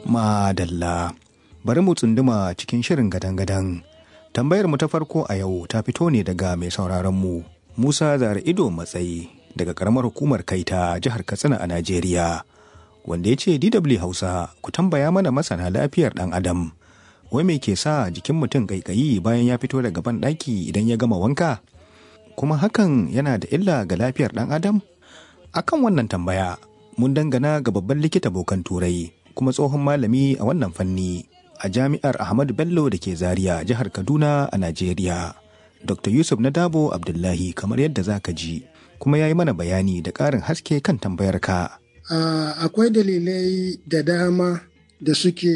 Madalla. Bari mu tsunduma cikin shirin gadan-gadan. Tambayar mu ta farko a yau ta fito ne daga mai sauraron mu Musa Zara Ido Matsayi daga karamar hukumar Kaita jihar Katsina a Najeriya. Wanda ya ce DW Hausa ku tambaya mana masana lafiyar ɗan Adam. Wai me ke sa jikin mutum ƙaiƙayi bayan ya fito daga ban ɗaki idan ya gama wanka? Kuma hakan yana da illa ga lafiyar ɗan Adam? Akan wannan tambaya mun dangana ga babban likita bokan turai kuma tsohon malami a wannan fanni a jami'ar Ahmadu Bello da ke Zaria jihar Kaduna a Najeriya. Dr. Yusuf Nadabo Abdullahi kamar yadda za ka ji kuma ya yi mana bayani da ƙarin haske kan tambayar ka. Uh, akwai dalilai da dama da suke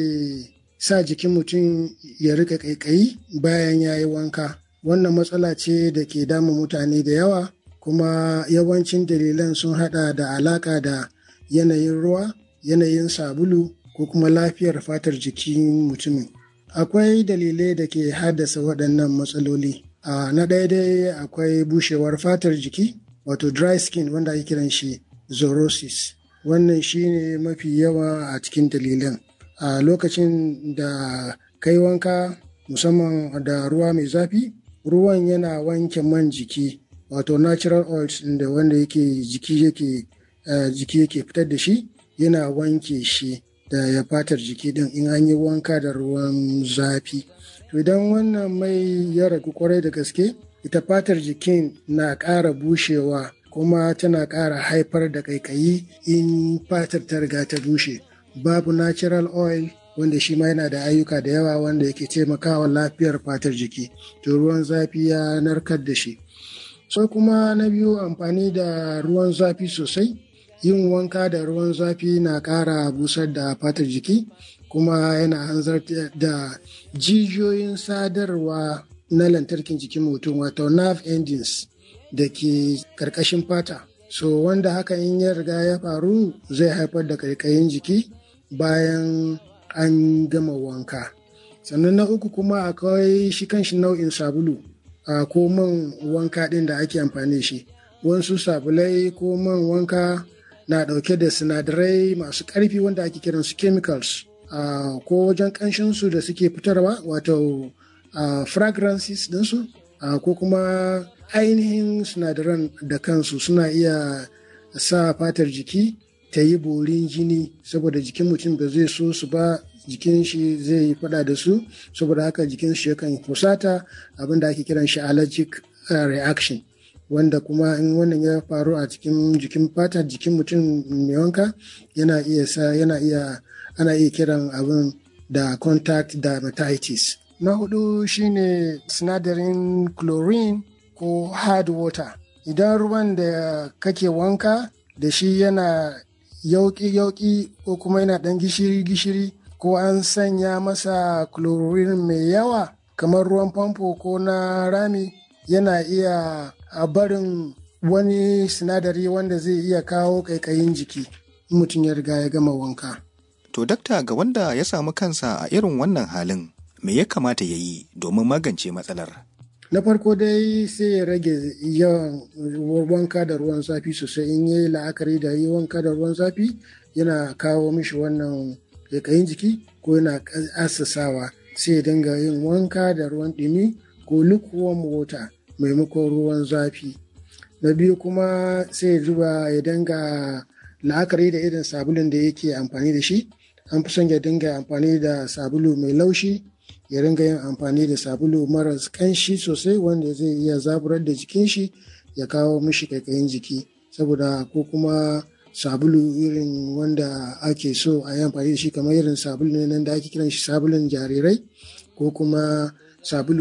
sa jikin mutum ya rika ƙaiƙayi bayan ya yi wanka. Wannan matsala ce da ke damun mutane da yawa kuma yawancin dalilan sun hada da alaka da yanayin ruwa, yanayin sabulu ko kuma lafiyar fatar jikin mutumin. Akwai dalilai da ke haddasa waɗannan matsaloli. Uh, na ɗaya dai akwai bushewar fatar jiki, wato dry skin wanda ake kiran shi zorosis. Wannan shi ne mafi yawa a cikin dalilan. A uh, lokacin da kai wanka musamman da ruwa mai zafi, ruwan yana wanke man jiki, wato natural oils da wanda yake jiki yake uh, jiki yake fitar da shi, yana wanke shi. da ya fatar jiki din in an yi wanka da ruwan zafi to idan wannan mai ya ragu kwarai da gaske ita fatar jikin na ƙara bushewa kuma tana ƙara haifar da ƙaiƙayi in fatar ta riga ta bushe babu natural oil wanda shi ma yana da ayyuka da yawa wanda yake taimakawa lafiyar fatar jiki to ruwan zafi ya narkar da shi sai kuma na biyu amfani da ruwan zafi sosai yin wanka da ruwan zafi na ƙara busar da fatar jiki kuma yana hanzar da jijiyoyin sadarwa na lantarkin jikin mutum wato nerve endings da ke ƙarƙashin fata so wanda haka in ya riga ya faru zai haifar da ƙaiƙayin jiki bayan an gama wanka sannan na uku kuma akwai shi kanshi nau'in sabulu a ko man wanka ɗin da ake amfani shi wasu sabulai ko man wanka na ɗauke da sinadarai masu ƙarfi wanda ake kiran su chemicals uh, ko wajen ƙanshinsu da suke fitarwa wato uh, fragrances ɗinsu uh, ko kuma ainihin sinadaran da kansu suna iya sa fatar jiki ta yi borin jini saboda jikin mutum ba zai so su ba jikin shi zai yi fada da su saboda haka jikin shi yakan fusata abinda ake kiran shi allergic reaction wanda kuma in wannan ya faru a cikin jikin fatar jikin mutum mai wanka yana iya sa yana iya ana iya kiran abin da contact dermatitis na hudu shine sinadarin chlorine ko hard water idan ruwan da kake wanka da shi yana yauki-yauki ko kuma yana dan gishiri-gishiri ko an sanya masa chlorine mai yawa kamar ruwan famfo ko na rami yana iya a barin wani sinadari wanda zai iya kawo ƙaiƙayin jiki mutum ya riga ya gama wanka. To dakta ga wanda ya samu kansa a irin wannan halin me ya kamata ya yi domin magance matsalar? Na farko dai sai ya rage yawan wanka da ruwan zafi sosai in yi la'akari da yi wanka da ruwan zafi yana kawo mishi wannan ƙaiƙayin jiki ko yana asasawa sai ya dinga yin wanka da ruwan ɗumi ko lukewarm water maimakon ruwan zafi na biyu kuma sai zuba ya dinga la'akari da irin sabulun da yake amfani da shi an fi son ya dinga amfani da sabulu mai laushi ya ringa yin amfani da sabulu maras kanshi sosai wanda zai iya zaburar da jikin shi ya kawo mishi kaikayin jiki saboda ko kuma sabulu irin wanda ake so a yi amfani da shi kamar irin sabulu ne nan da ake kiran shi sabulun jarirai ko kuma sabulu